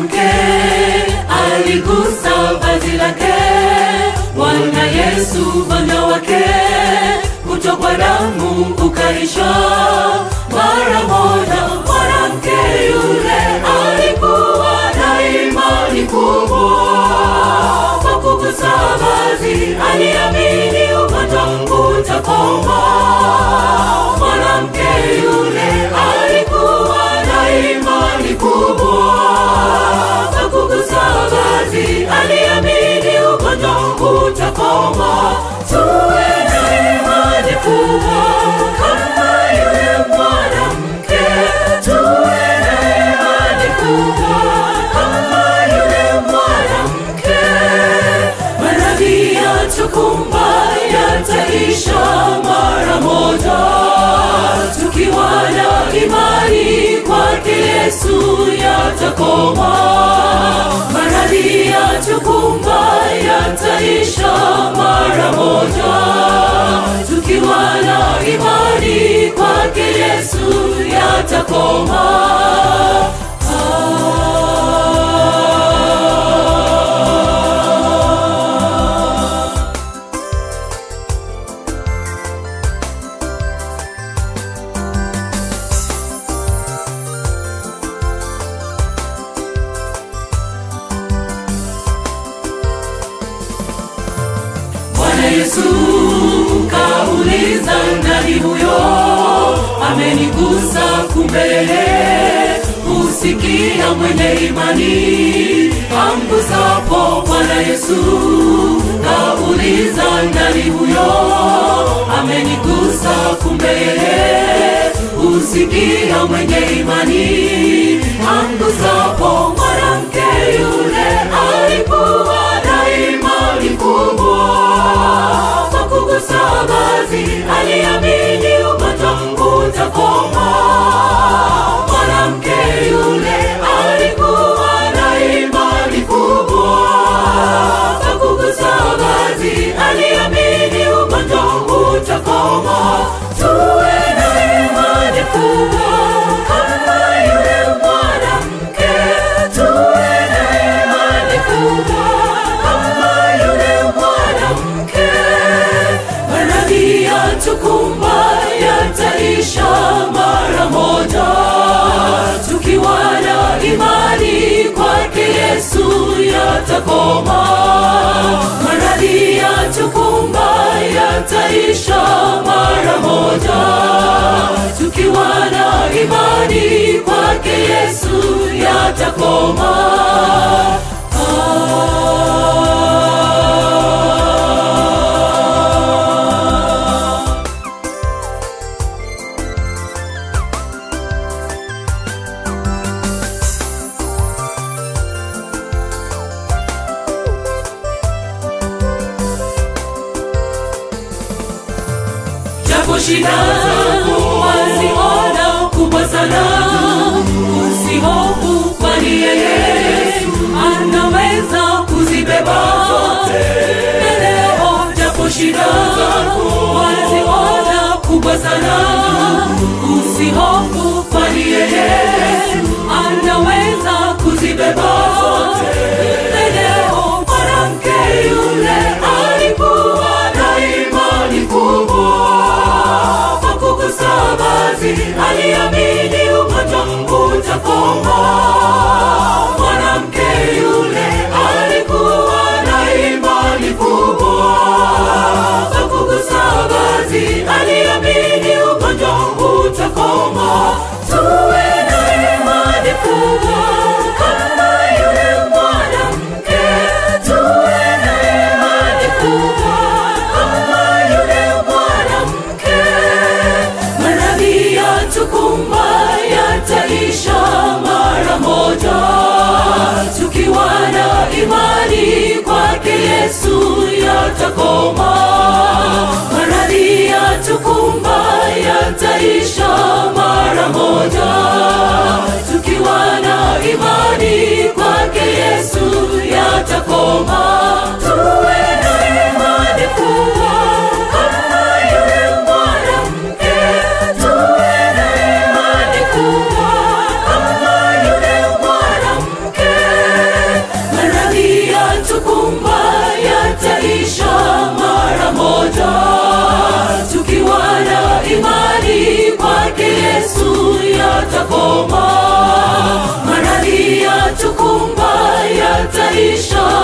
mwanamke aligusa vazi lake bwana yesu ugonjwa wake kutokwa damu ukaisha mara moja mwanamke yule alikuwa na imani kubwa kwa kugusa vazi aliamini ugonjwa utakoma mwanamke yule alikuwa na imani kubwa kwa kugusa vazi aliamini ugonjwa utakoma tuwe na imani kubwa kama yule mwanamke tuwe na imani kubwa kama yule mwanamke maradhi yatukumba yataisha mara moja tukiwa na imani kwake yesu yatakoma maradhi yatukumba yataisha mara moja tukiwa na imani kwake yesu yatakoma Bwana Yesu kauliza nani huyo amenigusa, kumbe husikia mwenye imani amgusapo. Bwana Yesu kauliza nani huyo amenigusa, kumbe husikia mwenye imani amgusapo. Mwanamke yule alikuwa na imani kubwa kwa kugusa vazi aliamini ugonjwa utakoma. Mwanamke yule alikuwa na imani kubwa kwa kugusa vazi aliamini ugonjwa utakoma. Tuwe na imani kubwa kama yule mwanamke, tuwe na imani kubwa kama yule mwanamke. Maradhi yatukumba yataisha mara moja, tukiwa na imani kwake Yesu yatakoma. Maradhi yatukumba yataisha mara moja, tukiwa na imani kwake Yesu yatakoma. japo shida waziona kubwa sana usihofu kwani yeye anaweza kuzibeba leo japo shida waziona kubwa sana usihofu kwani yeye anaweza kuzibeba leo mwanamke yule alikuwa na imani kubwa kwa kugusa vazi aliamini ugonjwa utakoma. Mwanamke yule alikuwa na imani kubwa kwa kugusa vazi aliamini ugonjwa utakoma. Tuwe na imani kubwa kama yule mwanamke, tuwe na imani kubwa kama yule mwanamke. Maradhi yatukumba yataisha mara moja, tukiwa na imani kwake Yesu yatakoma. Maradhi yatukumba yataisha mara moja, tukiwa na imani kwake Yesu yatakoma. Tuwe na imani kubwa kama yule mwanamke, tuwe na imani kubwa kama yule mwanamke. yatakoma maradhi yatukumba yataisha